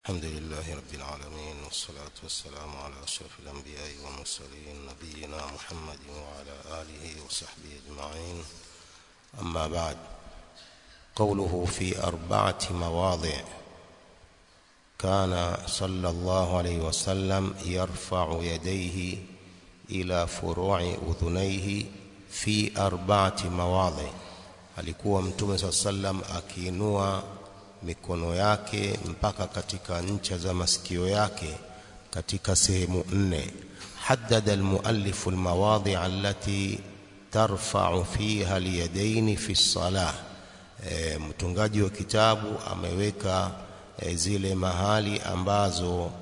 الحمد لله رب العالمين والصلاة والسلام على أشرف الأنبياء والمرسلين نبينا محمد وعلى آله وصحبه أجمعين أما بعد قوله في أربعة مواضع كان صلى الله عليه وسلم يرفع يديه إلى فروع أذنيه في أربعة مواضع alikuwa mtume saa sallam akiinua mikono yake mpaka katika ncha za masikio yake katika sehemu nne haddada almuallifu almawadhi allati tarfa'u fiha alyadaini fi salah e, mtungaji wa kitabu ameweka e, zile mahali ambazo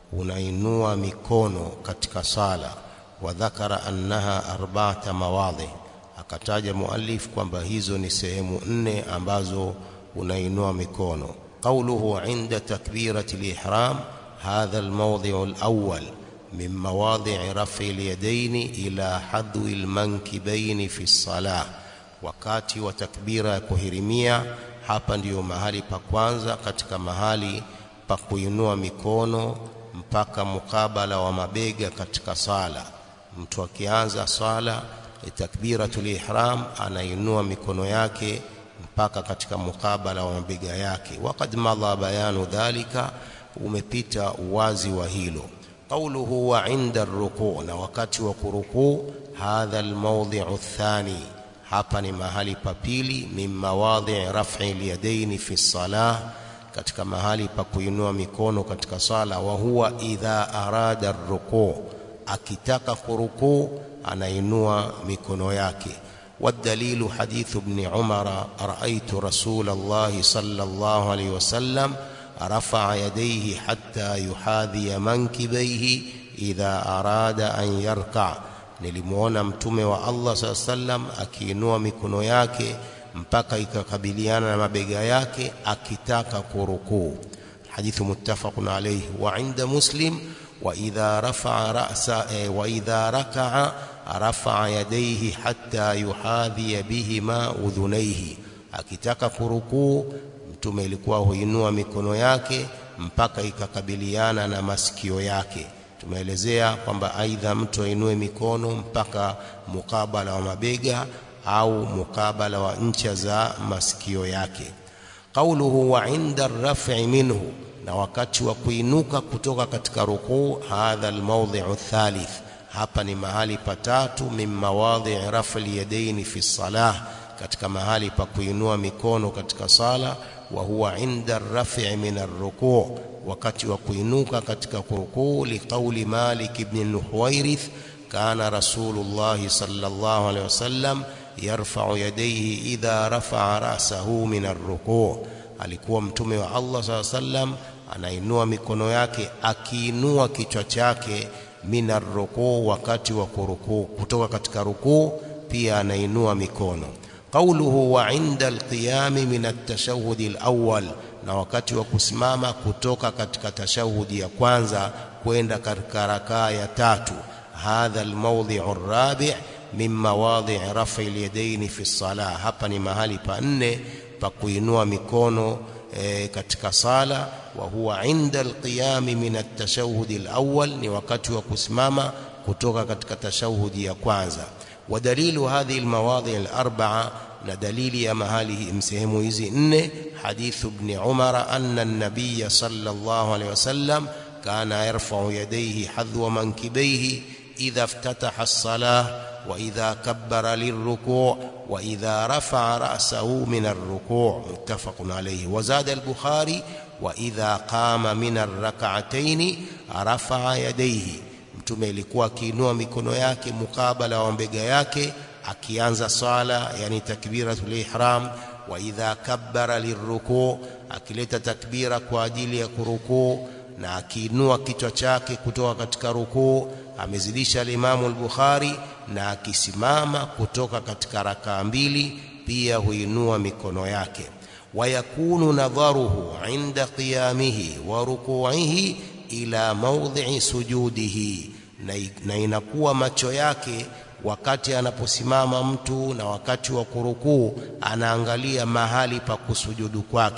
unainua mikono katika sala wa dhakara annaha arba'ata mawadhi akataja muallif kwamba hizo ni sehemu nne ambazo unainua mikono qawluhu inda takbirati al-ihram hadha al-mawdhi'u al-awwal min mawadhi'i raf'i al-yadayn ila hadwi al-mankibayn fi as-salah wakati wa takbira ya kuhirimia hapa ndiyo mahali pa kwanza katika mahali pa kuinua mikono mpaka mukabala wa mabega katika sala mtu akianza sala takbiratul ihram anainua mikono yake mpaka katika mukabala wa mabega yake waqad madha bayanu dhalika umepita uwazi wa hilo qawluhu wa inda ruku na wakati wa kurukuu hadha almawdhi'u athani hapa ni mahali pa pili min mawadhi' raf'i alyadaini fi salah katika mahali pa kuinua mikono katika sala wa huwa idha arada ruku akitaka kurukuu anainua mikono yake والدليل حديث ابن عمر رأيت رسول الله صلى الله عليه وسلم رفع يديه حتى يحاذي منكبيه إذا أراد أن يركع nilimuona mtume wa Allah saa sallam akiinua mikono yake mpaka ikakabiliana na mabega yake akitaka kurukuu hadithu muttafaqun alayhi wa inda muslim wa idha rafa'a ra'sa wa idha raka'a rafa'a yadayhi hatta yuhadhiya bihima udhunaihi akitaka kurukuu mtume ilikuwa huinua mikono yake mpaka ikakabiliana na masikio yake tumeelezea kwamba aidha mtu ainue mikono mpaka mukabala wa mabega au mukabala wa ncha za masikio yake qauluhu wa inda raf'i minhu na wakati wa kuinuka kutoka katika rukuu hadha almawdhi'u thalith hapa ni mahali patatu min mawadhi' raf'i yadaini fi salah katika mahali pa kuinua mikono katika sala wa huwa inda raf'i min ar-ruku' wakati wa kuinuka katika kurukuu liqauli Malik ibn al-Huwairith kana Rasulullah sallallahu alayhi wasallam yarfa'u yadayhi idha rafa'a ra'sahu min ar-ruku' alikuwa mtume wa Allah sallallahu alayhi wasallam anainua mikono yake akiinua kichwa chake minar rukuu wakati wa kurukuu kutoka katika rukuu pia anainua mikono qawluhu wa inda alqiyami min at-tashahhud al-awwal na wakati wa kusimama kutoka katika tashahudi ya kwanza kwenda katika rakaa ya tatu hadha almawdhi'u ar-rabi' min mawadhi' raf'i al-yadayn fi as-salah hapa ni mahali pa nne pa kuinua mikono e, katika sala wa huwa inda alqiyami min at-tashahhud al-awwal ni wakati wa kusimama kutoka katika tashahudi ya kwanza ودليل هذه المواضع الأربعة ندليل يا مهاله مسهم hizi nne حديث ابن عمر أن النبي صلى الله عليه وسلم كان يرفع يديه حذو منكبيه إذا افتتح الصلاة وإذا كبر للركوع وإذا رفع رأسه من الركوع متفق عليه وزاد البخاري وإذا قام من الركعتين رفع يديه mtume ilikuwa akiinua mikono yake mukabala wa mbega yake akianza swala yani takbiratul ihram wa idha kabbara lirruku akileta takbira kwa ajili ya kurukuu na akiinua kichwa chake kutoka katika rukuu amezidisha al-Imam al-Bukhari na akisimama kutoka katika rakaa mbili pia huinua mikono yake wayakunu nadharuhu inda qiyamihi wa ruku'ihi ila mawdhi'i sujudihi na, na inakuwa macho yake wakati anaposimama mtu na wakati wa kurukuu anaangalia mahali pa kusujudu kwake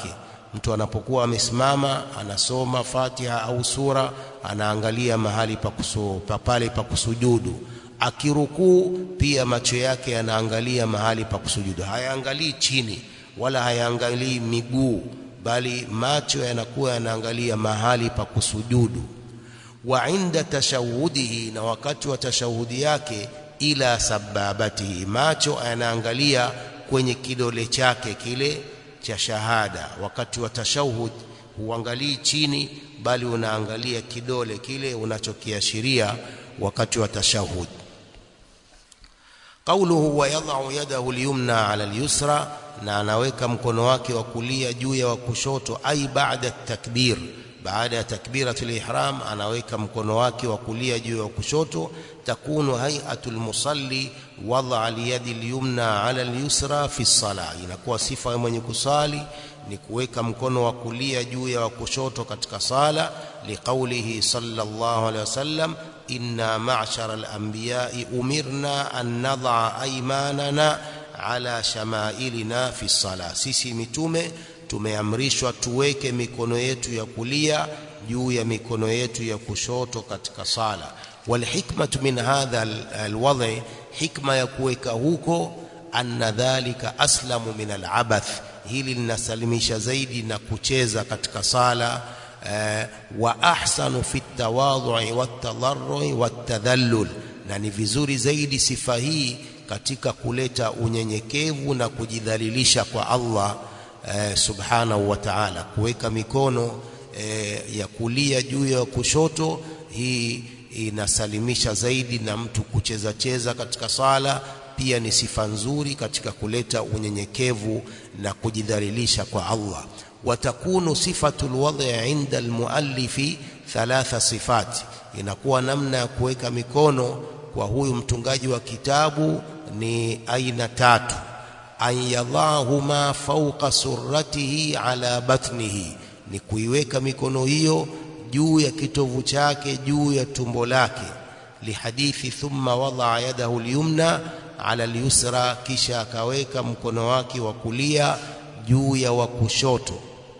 mtu anapokuwa amesimama anasoma Fatiha au sura anaangalia mahali pa kusu, pa pale pa kusujudu akirukuu pia macho yake yanaangalia mahali pa kusujudu hayaangalii chini wala hayaangalii miguu bali macho yanakuwa yanaangalia mahali pa kusujudu wa inda tashahudihi na wakati wa tashahudi yake ila sababatihi macho yanaangalia kwenye kidole chake kile cha shahada wakati wa tashahud huangalii chini bali unaangalia kidole kile unachokiashiria wakati wa tashahud qawluhu wa yadh'u yadahu al-yumna 'ala al-yusra na anaweka mkono wake wa kulia juu ya wa kushoto ai baada takbir baada ya takbiratul ihram anaweka mkono wake wa kulia juu ya kushoto takunu hay'atul musalli wada aliyadi alyumna ala alyusra fi sala inakuwa sifa ya mwenye kusali ni kuweka mkono wa kulia juu ya wa kushoto katika sala liqaulihi sallallahu alayhi wasallam inna ma'shara al-anbiya'i umirna an nad'a aymanana ala shamailina fi sala sisi mitume tumeamrishwa tuweke mikono yetu ya kulia juu ya mikono yetu ya kushoto katika sala walhikmatu min hadha alwadhi hikma ya kuweka huko anna dhalika aslamu min alabath hili linasalimisha zaidi na kucheza katika sala eh, wa ahsanu fi tawadhui watadarrui watadhallul na ni vizuri zaidi sifa hii katika kuleta unyenyekevu na kujidhalilisha kwa Allah eh, subhanahu wa ta'ala kuweka mikono eh, ya kulia juu ya kushoto hii inasalimisha zaidi na mtu kucheza cheza katika sala pia ni sifa nzuri katika kuleta unyenyekevu na kujidhalilisha kwa Allah watakunu sifatul wadhi inda almuallifi thalatha sifati inakuwa namna ya kuweka mikono kwa huyu mtungaji wa kitabu ni aina tatu an yadhahuma fawqa surratihi ala batnihi ni kuiweka mikono hiyo juu ya kitovu chake juu ya tumbo lake lihadithi thumma wadaa yadahu lyumna ala lyusra kisha akaweka mkono wake wa kulia juu ya wa kushoto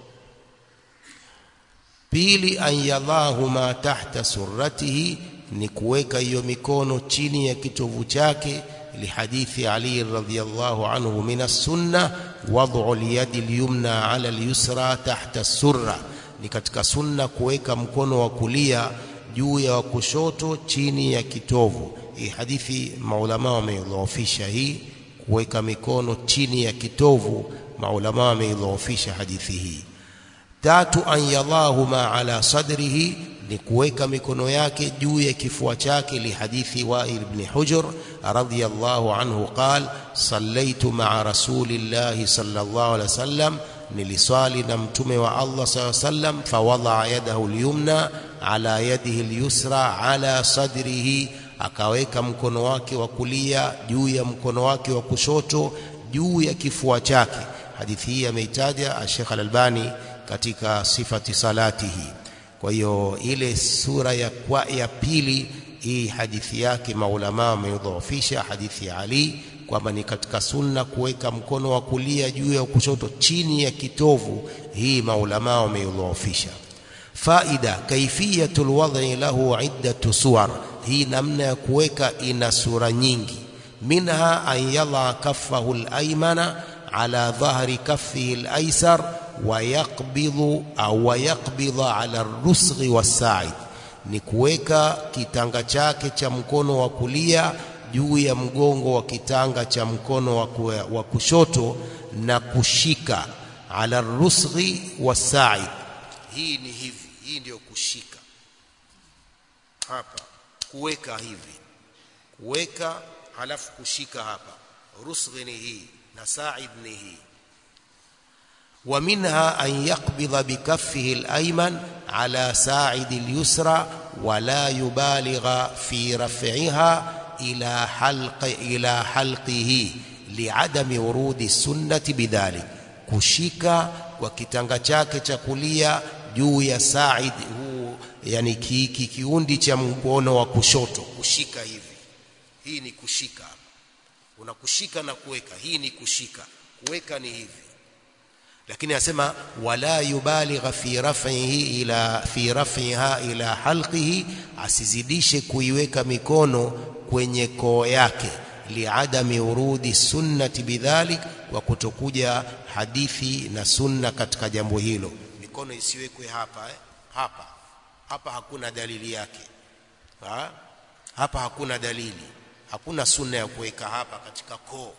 pili an yadhahuma tahta surratihi ni kuweka hiyo mikono chini ya kitovu chake لحديث علي رضي الله عنه من السنة وضع اليد اليمنى على اليسرى تحت السرة ni katika sunna kuweka mkono wa kulia juu ya wa kushoto chini ya kitovu hii hadithi maulama wameidhoofisha hii kuweka mikono chini ya kitovu maulama wameidhoofisha hadithi hii tatu an yadhahuma ala sadrihi ni kuweka mikono yake juu ya kifua chake lihadithi Wa'il ibn Hujr radhiyallahu anhu qal sallaitu ma'a rasulillahi sallallahu alaihi wasallam niliswali na mtume wa Allah sallallahu alaihi wasallam fawadaa yadahu al-yumna ala yadihi al-yusra ala sadrihi akaweka mkono wake wa kulia juu ya mkono wake wa kushoto juu ya kifua chake hadithi hii ameitaja Sheikh Al-Albani katika sifati salatihi kwa hiyo ile sura ya kwa ya pili hii hadithi yake maulama wameidhoofisha hadithi ya Ali kwamba ni katika sunna kuweka mkono wa kulia juu ya kushoto chini ya kitovu hii maulama wameidhoofisha faida kaifiyatul wad'i lahu iddatu suwar hii namna ya kuweka ina sura nyingi minha an yadha kaffahu al-aymana ala dhahri kaffihi al-aysar wayaqbidhu au wayaqbidha ala rusghi wasaid ni kuweka kitanga chake cha mkono wa kulia juu ya mgongo wa kitanga cha mkono wa kushoto na kushika ala rusghi wasaid hii ni hivi hii ndiyo kushika hapa kuweka hivi kuweka halafu kushika hapa rusghi ni hii na said ni hii ومنها أن يقبض بكفه الأيمن على ساعد اليسرى ولا يبالغ في رفعها إلى حلق إلى حلقه لعدم ورود السنة بذلك kushika kwa kitanga chake cha kulia juu ya said huu yani ki, kiundi cha mkono wa kushoto kushika hivi hii ni kushika unakushika na kuweka hii ni kushika kuweka ni hivi lakini anasema wala yubaligha fi raf'ihi ila fi raf'iha ila halqihi asizidishe kuiweka mikono kwenye koo yake liadami urudi sunnati bidhalik wa kutokuja hadithi na sunna katika jambo hilo mikono isiwekwe hapa eh? hapa hapa hakuna dalili yake ha? hapa hakuna dalili hakuna sunna ya kuweka hapa katika koo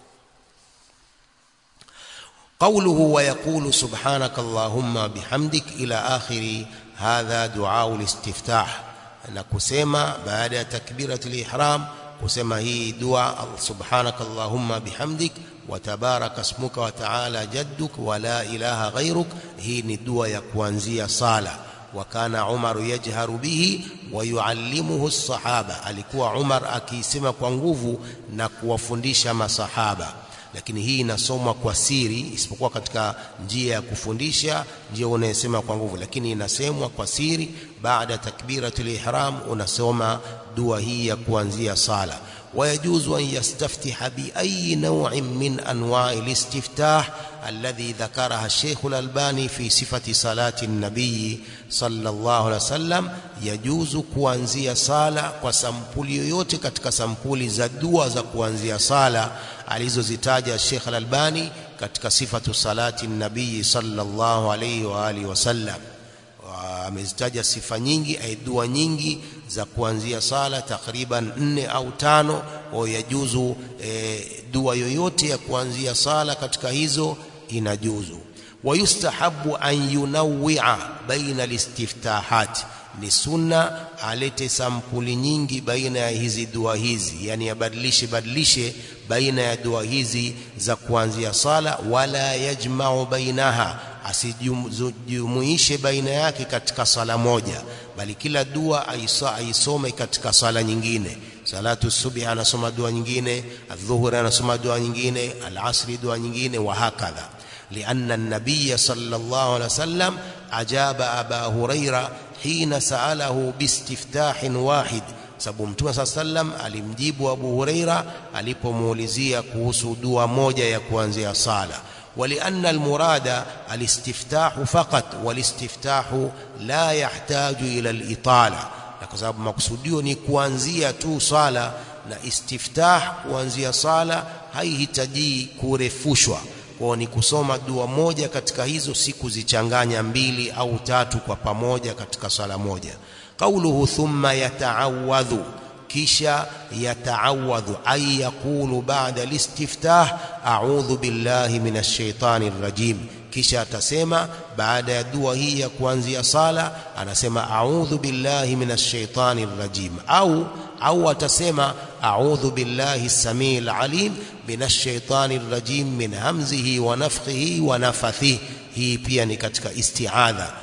قوله ويقول سبحانك اللهم بحمدك إلى آخر هذا دعاء الاستفتاح نكسما بعد تكبيرة الإحرام كسما هي دعاء سبحانك اللهم بحمدك وتبارك اسمك وتعالى جدك ولا إله غيرك هي ندوى يكوانزية صالة وكان عمر يجهر به ويعلمه الصحابة alikuwa Umar akisema kwa nguvu na kuwafundisha masahaba lakini hii inasomwa kwa siri isipokuwa katika njia ya kufundisha njia unayesema kwa nguvu lakini inasemwa kwa siri baada takbiratul ihram unasoma dua hii ya kuanzia sala ويجوز أن يستفتح بأي نوع من أنواع الاستفتاح الذي ذكرها الشيخ الألباني في صفة صلاة النبي صلى الله عليه وسلم يجوز kuanzia sala kwa sampuli yoyote katika sampuli za dua za kuanzia sala alizozitaja Sheikh Al-Albani katika sifatu salati nabii sallallahu alayhi wa alihi wasallam amezitaja sifa nyingi ay dua nyingi za kuanzia sala takriban nne au tano au yajuzu e, dua yoyote ya kuanzia sala katika hizo inajuzu wayustahabu an yunawwi'a baina listiftahat ni sunna alete sampuli nyingi baina ya hizi dua hizi yani abadilishe badilishe baina ya dua hizi za kuanzia sala wala yajma'u bainaha asijumuishe baina yake katika sala moja bali kila dua aisa aisome katika sala nyingine salatu subhi anasoma dua nyingine adhuhuri anasoma dua nyingine alasri dua nyingine wa hakadha لأن النبي صلى الله عليه وسلم أجاب أبا هريرة حين سأله باستفتاح واحد sababu mtume saa sallam alimjibu Abu Huraira alipomuulizia kuhusu dua moja ya kuanzia sala ولأن المراد الاستفتاح فقط والاستفتاح لا يحتاج إلى الإطالة kwa sababu makusudio ni kuanzia tu sala na istiftah kuanzia sala haihitaji kurefushwa kwa ni kusoma dua moja katika hizo si kuzichanganya mbili au tatu kwa pamoja katika sala moja qauluhu thumma yata'awadhu kisha yata'awadhu ay yaqulu ba'da listiftah a'udhu billahi minash shaitani rajim kisha atasema baada ya dua hii ya kuanzia sala anasema a'udhu billahi minash shaitani rajim au au atasema a'udhu billahi samil alim minash shaitani rajim min hamzihi wa nafthihi wa nafathihi hii pia ni katika isti'adha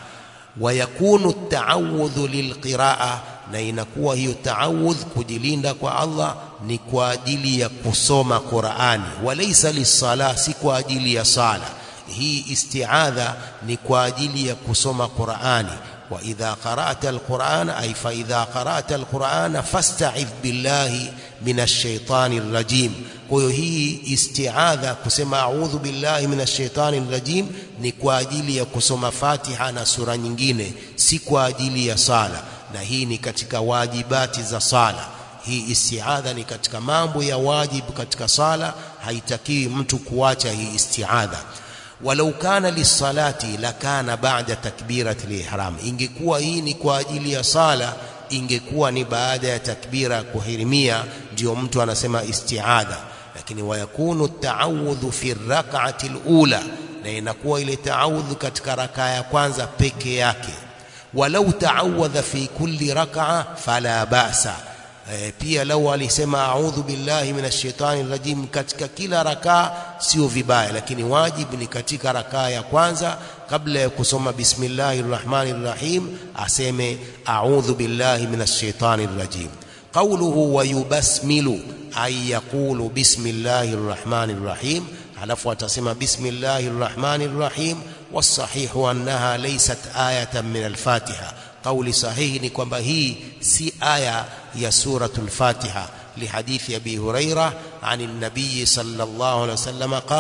ويكون التعوذ للقراءة na inakuwa hiyo taawudh kujilinda kwa Allah ni kwa ajili ya kusoma Qur'ani walaysa lisala si kwa ajili ya sala hii isti'adha ni kwa ajili ya kusoma Qur'ani wa idha qara'ta al-Qur'ana ay fa idha qara'ta al-Qur'ana fasta'idh billahi minash shaitani rajim kwa hiyo hii isti'adha kusema a'udhu billahi minash shaitani rajim ni kwa ajili ya kusoma Fatiha na sura nyingine si kwa ajili ya sala na hii ni katika wajibati za sala hii isti'adha ni katika mambo ya wajibu katika sala haitakiwi mtu kuacha hii isti'adha walau kana lisalati lakana ba'da takbirati al-ihram ingekuwa hii ni kwa ajili ya sala ingekuwa ni baada ya takbira ya kuhirimia ndio mtu anasema isti'adha lakini wayakunu at-ta'awudhu fi ar-rak'ati al-ula na inakuwa ile ta'awudhu katika rakaa ya kwanza peke yake walau ta'awadha fi kulli rak'a fala ba'sa e, pia lau alisema a'udhu billahi minash shaitani rajim katika kila rakaa sio vibaya lakini wajibu ni katika rakaa ya kwanza kabla ya kusoma bismillahir rahmanir rahim aseme a'udhu billahi minash shaitani rajim qawluhu wa yubasmilu ay yaqulu bismillahir rahmanir rahim alafu atasema bismillahir rahmanir rahim والصحيح أنها ليست آية من الفاتحة قول صحيح ni kwamba hii si aya ya suratul Fatiha لحديث أبي هريرة عن النبي صلى الله عليه وسلم قال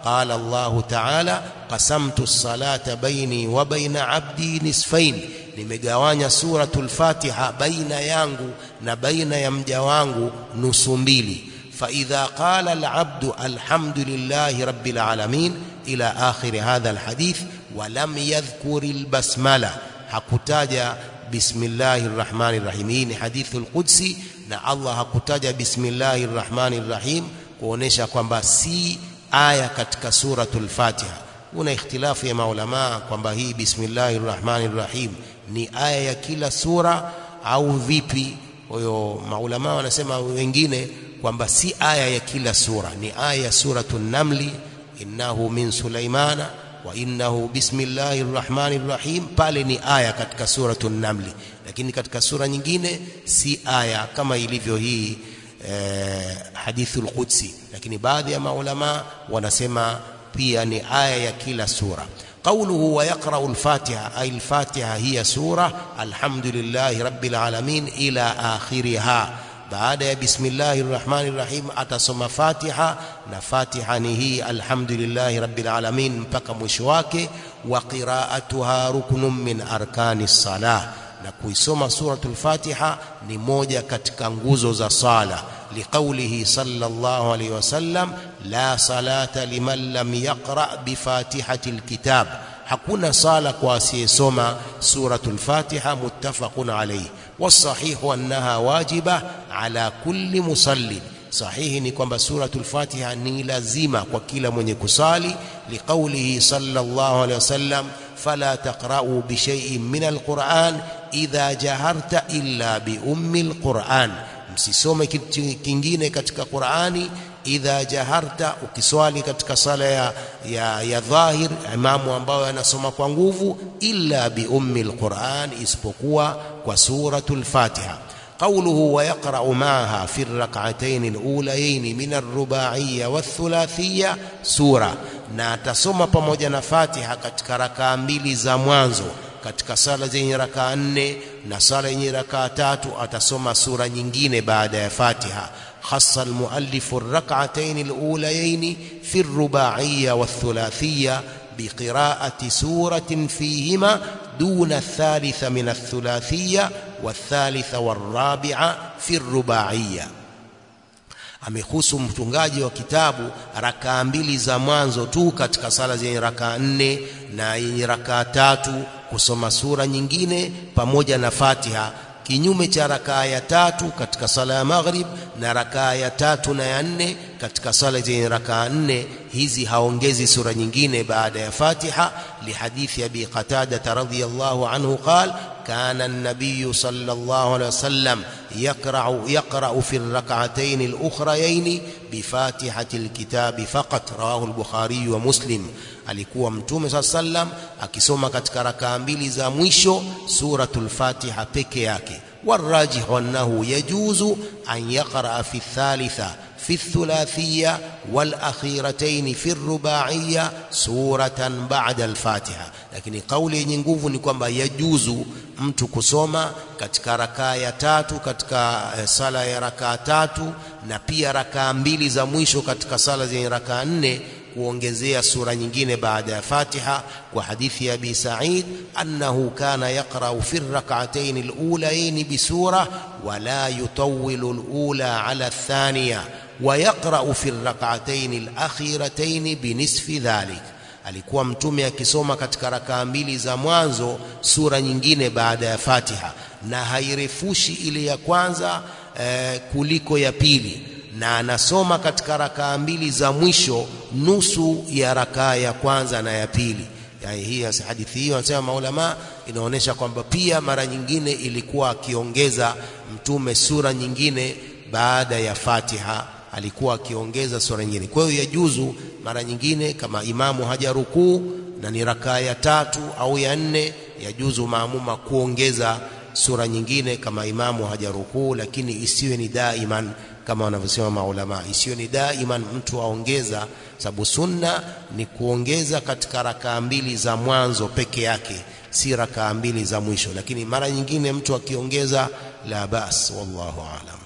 قال الله تعالى قسمت الصلاة بيني وبين عبدي نصفين nimegawanya suratul Fatiha baina yangu na baina ya mja wangu nusu mbili فإذا قال العبد الحمد لله رب العالمين إلى آخر هذا الحديث ولم يذكر البسملة hakutaja bismillahir rahmanir rahim hii ni hadithul qudsi na Allah hakutaja bismillahir rahmanir rahim kuonesha kwamba si aya katika suratul Fatiha kuna ikhtilafu ya maulama kwamba hii bismillahir rahmanir rahim ni aya ya kila sura au vipi kwa hiyo maulama wanasema wengine kwamba si aya ya kila sura ni aya ya suratul namli innahu min sulaimana wa innahu bismillahir rahmanir rahim pale ni aya katika suratul namli lakini katika sura nyingine si aya kama ilivyo hii eh, hadithul qudsi lakini baadhi ya maulama wanasema pia ni aya ya kila sura قوله ويقرأ الفاتحة أي الفاتحة هي سورة الحمد لله رب العالمين إلى آخرها baada ya bismillahir rahmanir rahim atasoma fatiha na fatiha ni hii alhamdulillahi rabbil alamin mpaka mwisho wake wa qiraatuha ruknun min arkani salah na kuisoma suratul fatiha ni moja katika nguzo za sala liqaulihi sallallahu alayhi wasallam la salata liman lam yaqra bifatihati alkitab hakuna sala kwa asiyesoma suratul fatiha muttafaqun alayhi والصحيح أنها واجبة على كل مصلٍ sahihi ni kwamba suratul fatiha ni lazima kwa kila mwenye kusali liqaulihi sallallahu alaihi wasallam fala taqra'u bi shay'in min alquran idha jaharta illa bi ummi alquran msisome kitu kingine katika qurani idha jaharta ukiswali katika sala ya, ya, ya dhahir imamu ambayo anasoma kwa nguvu illa bi ummi alquran isipokuwa kwa suratul fatiha قوله ويقرأ معها في الركعتين الأوليين من الرباعية والثلاثية سورة na atasoma pamoja na Fatiha katika rakaa mbili za mwanzo katika sala zenye rakaa nne na sala yenye rakaa tatu atasoma sura nyingine baada ya Fatiha خص المؤلف الركعتين الأوليين في الرباعية والثلاثية بقراءة سورة فيهما دون الثالث من الثلاثية والثالث والرابعة في الرباعية amehusu mtungaji wa kitabu rakaa mbili za mwanzo tu katika sala zenye rakaa nne na yenye rakaa tatu kusoma sura nyingine pamoja na Fatiha kinyume cha rakaa ya tatu katika sala ya maghrib na rakaa ya tatu na ya nne katika sala zenye rakaa nne hizi haongezi sura nyingine baada ya Fatiha lihadithi Abi Qatada radhiyallahu anhu qal kana an-nabiy sallallahu alayhi wasallam yaqra'u yaqra'u fi ar-rak'atayn al-ukhrayayn bi fatihati al-kitab faqat rawahu al-Bukhari wa Muslim alikuwa mtume saa sallam akisoma katika rakaa mbili za mwisho suratul Fatiha peke yake والراجح أنه يجوز أن يقرأ في الثالثة في الثلاثية والأخيرتين في الرباعية سورة بعد الفاتحة lakini kauli yenye nguvu ni kwamba yajuzu mtu kusoma katika rakaa ya tatu katika sala ya rakaa tatu na pia rakaa mbili za mwisho katika sala zenye rakaa nne kuongezea sura nyingine baada ya Fatiha kwa hadithi ya Abi Sa'id annahu kana yaqra'u fi ar-rak'atayn al-ulayayn bi sura wa la yutawwilu al-ula 'ala ath-thaniya wa yaqra'u fi ar-rak'atayn al-akhiratayn bi nisfi dhalik alikuwa mtume akisoma katika rakaa mbili za mwanzo sura nyingine baada ya Fatiha na hairefushi ile ya kwanza eh, kuliko ya pili na anasoma katika rakaa mbili za mwisho nusu ya rakaa ya kwanza na ya pili yani hii hadithi hiyo anasema maulama inaonyesha kwamba pia mara nyingine ilikuwa akiongeza mtume sura nyingine baada ya Fatiha alikuwa akiongeza sura nyingine kwa hiyo yajuzu mara nyingine kama imamu hajarukuu na ni rakaa ya tatu au ya nne yajuzu maamuma kuongeza sura nyingine kama imamu hajarukuu lakini isiwe ni daiman kama wanavyosema maulama isiyo ni daiman mtu aongeza sababu sunna ni kuongeza katika rakaa mbili za mwanzo peke yake si rakaa mbili za mwisho lakini mara nyingine mtu akiongeza la bas wallahu alam